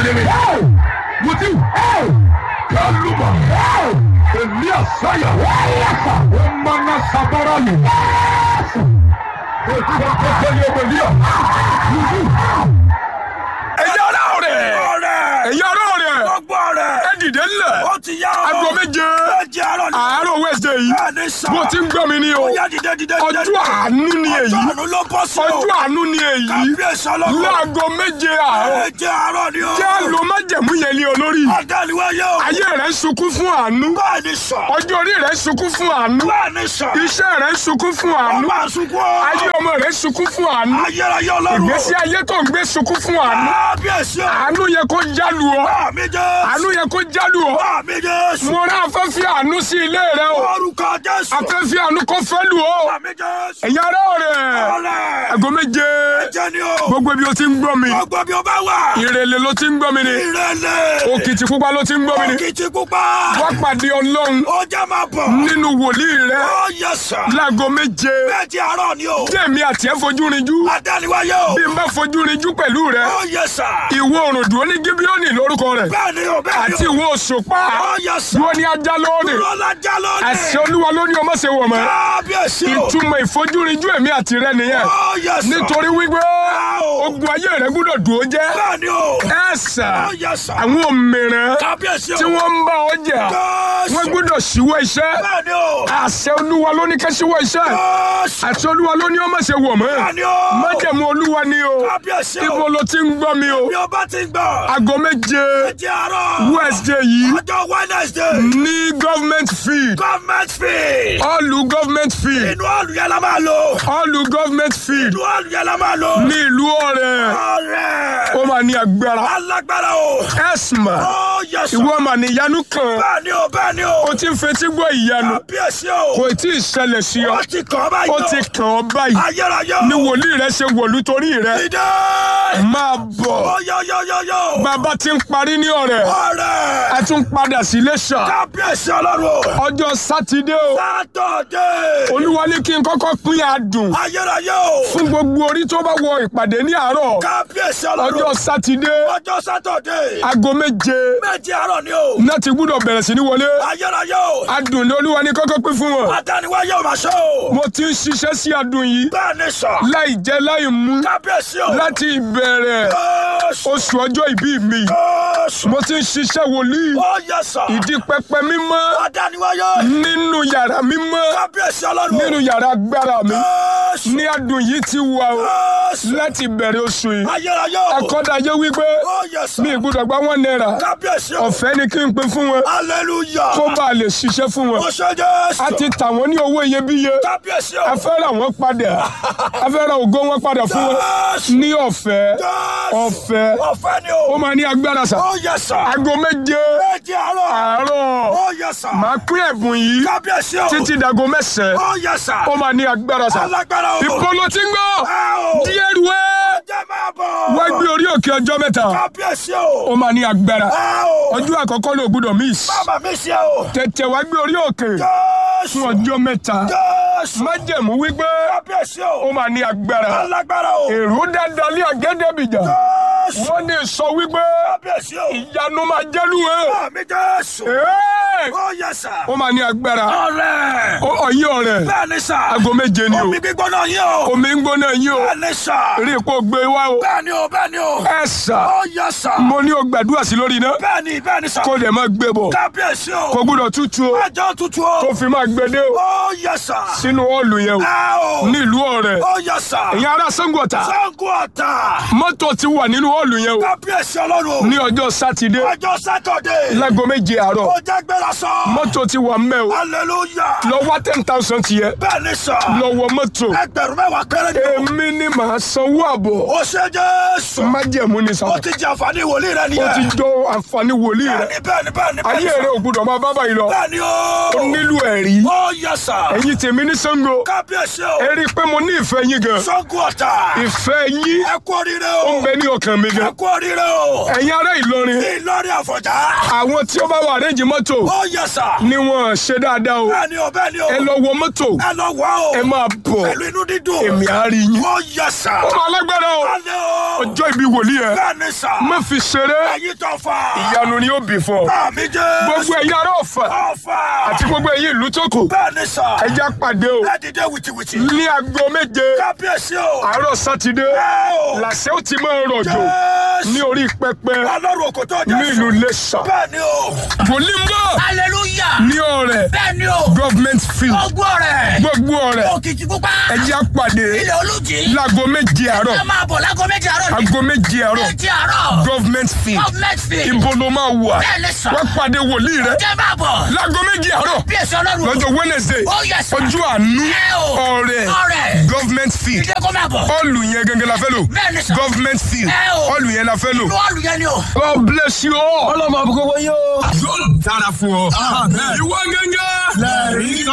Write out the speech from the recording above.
ni mi. Mutiu. Kálùmọ̀. Èmi àṣàyà. Ó máa ná sabara lù. Ètò ìkọ́kọ́ ni ọmọ ìlú yà. ẹ̀yà ọ̀rọ̀ rẹ̀ ọ̀rẹ́ ẹ̀yà ọ̀rọ̀ rẹ̀ gbogbo rẹ̀ ẹ dìde ńlẹ̀ ó ti yá ọ. aago méje méje àárọ̀ ni. àárọ̀ Wednesday yìí bẹ́ẹ̀ ni sà. bó ti ń gbọ́ mi ní o ó yá dìde dìde dìde. ọjọ́ àánú ni èyí ọjọ́ àánú ló bọ́ sí o. ọjọ́ àánú ni èyí kábíyèsí ọlọ́run. láago méje àárọ̀ méje àárọ̀ ni o. jẹ́ lo májẹ̀mú yẹn lé olórí àdániwáyé o. ayé rẹ̀ ń sunkún fún àánú bẹ́ẹ̀ ni sà. ọjọ́ orí rẹ̀ ń sunkún fún àánú bẹ́ẹ̀ ni sà. iṣẹ́ rẹ̀ ń sunkún fún ó àánú máa sunkún o. ayé ọmọ rẹ̀ ń sunkún fún àánú ayérayé ọlọ́run. ìgbésí ayé tó ń gbé sunkún fún àánú kábíyèsí o. àánú yẹ kó jálu ọ àmì jésù. àánú yẹ kó jálu ọ àmì jésù. mo rán afẹ́fẹ́ àánú sí ilé rẹ o orúkọ jésù. afẹ́fẹ́ àánú kò fẹ́ lù ọ àmì jésù. ẹ̀yà rẹ̀ rẹ̀ ọ̀rẹ́. aago méje ẹ̀jẹ̀ ni o. gbogbo ibi o ti ń gbọ́ mi gbogbo bí o bá wà. ìrẹ̀lẹ̀ ló ti ń gbọ́ mi ni ìrẹ̀lẹ̀. òkìtì pupa ló ti ń gbọ́ mi ni òkìtì pupa. wá pàdé ọlọ́run ó jẹ́ máa bọ̀. nínú wòlíì rẹ ó yẹ sà. láago méje méje àárọ̀ ni o. jẹ́mi àti ẹ̀ fojú rinjú àdániwáyé o. bí n bá fojú rinjú pẹ̀lú rẹ ó yẹ sà. ìwọ òrùn dùn ní gíbíọ́nì lórúkọ rẹ bẹ́ẹ̀ ni o bẹ́ẹ̀ ni àti o. ìwọ òṣùpá ó yẹ sà. dúró ní ajá lónìí lọ́la já lónìí. àṣẹ olúwa ló ní o má ṣe wọ̀ mọ́ kábíyèsí o. ìtumọ̀ ìfojúrinjú èmi àti rẹ nìyẹn ó yẹ sà. nítorí wípé o. ogun ayé rẹ gbúdọ̀ dùn ó jẹ́ bẹ́ẹ̀ ni o. ẹ̀sà ó yẹ sà. àwọn òmìnira kábíyèsí o. tí wọ́n ń bá ọ jà Jésù. wọ́n gbúdọ̀ ṣíwọ́ iṣẹ́ bẹ́ẹ̀ ni o. àṣẹ olúwa ló ní ká ṣíwọ́ iṣẹ́ Jésù. àṣẹ olúwa ló ní ó má ṣe wọ̀ mọ́ bẹ́ẹ̀ ni o. májẹ̀mú olúwa ni o kábíyèsí o. ibo ló ti ń gbọ́ mi o bí o bá ti gbọ́. aago méje méje àárọ̀. Wednesday yìí ọjọ́ Wednesday. ní government field government fee. ọ̀lù government field inú ọ̀lù yẹn la máa lò. ọ̀lù government field inú ọ̀lù yẹn la máa lò. ní ìlú ọ̀rẹ́ ọ̀rẹ́. ó máa ní agbára alágbára o. ẹ̀sìmà ó yẹ sọ. ìwọ mà ní ìyanu kan bẹ́ẹ̀ ni o bẹ́ẹ̀ ni o. ó ti ń fetí gbọ́ ìyanu kábíyèsí o. kò tí ì ṣẹlẹ̀ sí ọ ó ti kàn ọ́ báyìí ó o. ti kàn ọ́ báyìí ayérayé o. ní wòlíì rẹ ṣe wọ̀lú torí rẹ ìdè. máa bọ̀ ó yọ yọ yọ yọ. bàbá ti ń parí ní ọ̀rẹ́ ọ̀rẹ́. a tún padà sí Iléṣà kábíyèsí ọlọ́run o. ọjọ́ sátidé o sátọ̀dé. olúwa ní kí n kọ́kọ́ pín adùn ayérayé o. fún gbogbo orí tó bá wọ ìpàdé ní àárọ̀ kábíyèsí ọlọ́run. ọjọ́ sátidé ọjọ́ sátọ̀dé. aago méje méjì àárọ̀ ni o. náà ti gbúdọ̀ bẹ̀rẹ̀ sí ní wọlé ayérayé o. adùn ní olúwa ní kọ́kọ́ pín fún wọn adániwáyé o máa ṣe o. mo ti ń ṣiṣẹ́ sí adùn yìí bẹ́ẹ̀ ni sọ. láì jẹ láì mú kábíyèsí o. láti ìbẹ̀rẹ̀ Jésù. oṣù ọjọ́ ìbí mi Jésù. mo ti ń ṣiṣẹ́ wòlíì ó yẹ sọ. ìdí pẹpẹ mímọ́ adániwáyé. nínú yàrá mímọ́ kábíyèsí ọlọ́run. nínú yàrá agbára mi Jésù. ní adùn yìí ti wà o Jésù. láti bẹ̀rẹ̀ oṣù yìí ayérayé o. akọ́dayé wípé ó yẹ sọ. mi ìgbúdọ̀ gba wọn náírà kábíyèsí o. ọ̀fẹ́ ni kí n pín fún wọn hallelujah. kó bá a lè ṣiṣẹ́ fún wọn ó ṣe Jésù. a ti tà wọ́n ní owó iyebíye kábíyèsí o. a fẹ́ ra wọn padà a fẹ́ ra ògo wọn padà fún wọn Jésù. ní ọ̀fẹ́ Jésù. ọ̀fẹ́ ọ̀fẹ́ ni ó o. máa ní agbára sà ó yẹ sọ. aago méje méjì àárọ̀. àárọ̀ ó yẹ sọ. máa pín ẹ̀bùn yìí kábíyèsí o. títí dago mẹ́sàn-án ó yẹ sọ. ó máa ní agbára sà alágbára o. ìpolo tí ń gbọ́ ẹ o. díẹ̀ rúwẹ́ jẹ́ máa bọ̀. wá gbé orí òkè ọjọ́ mẹ́ta kábíyèsí o. ó máa ní agbára ẹ o. ọjọ́ àkọ́kọ́ ló gbúdọ̀ miss bàbá mi ṣe o. tètè wá gbé orí òkè Jésù. fún ọjọ́ mẹ́ta Jésù. májẹ̀mú wípé kábíyèsí ó o. máa ní agbára alágbára o. èrò dáadáa lé àgẹ́dẹ́bìjà Jésù. wọ́n ní sọ wípé kábíyèsí o. ìyanu máa jẹ́lu ẹ̀ Àmì Jésù. Ẹ́ẹ̀! ó yẹ sà. ó máa ní agbára ọ̀rẹ́. Ó- ọ̀yìn ọ̀rẹ́ bẹ́ẹ̀ ni sà. aago méje ni o omi gbígbóná yín o. omi ń gbóná yín o bẹ́ẹ̀ ni sà. rí ipò gbé wá o bẹ́ẹ̀ ni o bẹ́ẹ̀ ni o. ẹ sà ó yẹ sà. mo ní o gbàdúrà sí lórí iná bẹ́ẹ̀ ni bẹ́ẹ̀ ni sà. kó dẹ̀ máa gbé bọ̀ kábíyèsí o. kó gbúdọ̀ tútù o ẹjọ́ tutù o. kó fi máa gbé dé o ó yẹ sà. sínú ọ̀ọ̀lù yẹn o ẹ o. nílùú ọ̀rẹ́ ó yẹ sà. ìyẹn ará Ṣàngó-Ọ̀tà Ṣàngó Ọ̀tà. mọ́tò ti wà nínú ọ̀ọ̀lù yẹn o kábíyèsí ọlọ́run o. ní ọjọ́ sátidé ọjọ́ sátọ̀dé. láago méje àárọ̀ ó jẹ́ gbéra sọ. mọ́tò ti wà mẹ́ o hallelujah. lọ wá ten thousand tiẹ̀ bẹ́ẹ̀ ni sà. lọ wọ mọ́tò ẹgbẹ̀rún mẹ́wàá péré ni o. èmi ni màá sanwó àbọ̀ ó ṣe Jésù. májẹ̀mú ni sà ó ti jẹ àǹfààní wòlíì rẹ ó ti nìyẹn. jọ àǹfààní wòlíì rẹ bẹ́ẹ̀ni bẹ́ẹ̀ni bẹ́ẹ̀ni bẹ́ẹ̀ni ayé rẹ ò gbúdọ̀ máa bá báyìí lọ bẹ́ẹ̀ni o. ó nílò ẹ̀rí ó yẹ sà. ẹ̀yin tèmi ní Ṣàngó kábíyèsí o. ẹ rí i pé mo ní ìfẹ́ yín gan Ṣàngó Ọ̀tà. ìfẹ́ yín ẹ kú oríire ó o. ń bẹ ní ọkàn mi ẹ gan kú oríire o. ẹ̀yin ará Ìlọrin Ìlọrin Àfọ̀njá. àwọn tí ó bá wà àrẹ́jì mọ́tò ó Ó yẹ sà. ni wọ́n ṣe dáadáa o Bẹ́ẹ̀ ni o bẹ́ẹ̀ ni o. ẹ lọ wọ mọ́tò Ẹ lọ wá o. ẹ máa bọ̀ Pẹ̀lú inú dídùn. èmi á rí yín. Ó yẹ sà. ọmọ alágbára o Alẹ́ o. ọjọ́ ìbí wòlíì ẹ Bẹ́ẹ̀ ni sà. má fi ṣeré Ẹyin tó fà. ìyanu ni ó bì fún ọ Àmì jẹ́. gbogbo ẹ̀yin ará Ọ̀fà Ọ̀fà. àti gbogbo ẹ̀yin ìlú tó kù Bẹ́ẹ̀ ni sà. ẹ já pàdé o Ẹ dìde wìtìwìtì. ní aago méje Kábíyèsí o. àárọ̀ sátidé Ẹ o. làṣẹ ó ti máa rọ̀jò Jésù. ní orí pẹpẹ Ọlọ́run òkò tó jẹ́ ní ìlú Iléṣà Bẹ́ẹ̀ ni o. wòlíì ń bọ̀ hallelujah. ní ọ̀rẹ́ bẹ́ẹ̀ ni o. government field ọgbọ́n rẹ̀. gbogbo ọ̀rẹ́ òkìtì pupa. ẹ já pàdé ilẹ̀ olùjì. láago méje àárọ̀ ẹ máa bọ̀ láago méjì àárọ̀ ni. aago méje àárọ̀ méjì àárọ̀. government field government field. ibo ló máa wà bẹ́ẹ̀ ni sọ. wá pàdé wòlíì rẹ jẹ́ máa bọ̀. láago méje àárọ̀ bí èsì ọlọ́run. lọ́jọ́ wednesday Ó yẹ sà. ọjọ́ àánú Ẹ o. ọ̀rẹ́ Ọ̀rẹ́. government field ìdè kó máa bọ̀. ọ̀lù yẹn gẹ́gẹ́ la fẹ́ lò Bẹ́ẹ̀ ni sà. government field Ẹ o. ọ̀lù yẹn la fẹ́ lò. inú ọ̀lù yẹn ni o. God bless you all. ọlọ́mọ àbúkọ́ wọ́n yóò. yóò dára fún ọ. ìwọ gẹ́gẹ́. lẹ́rìí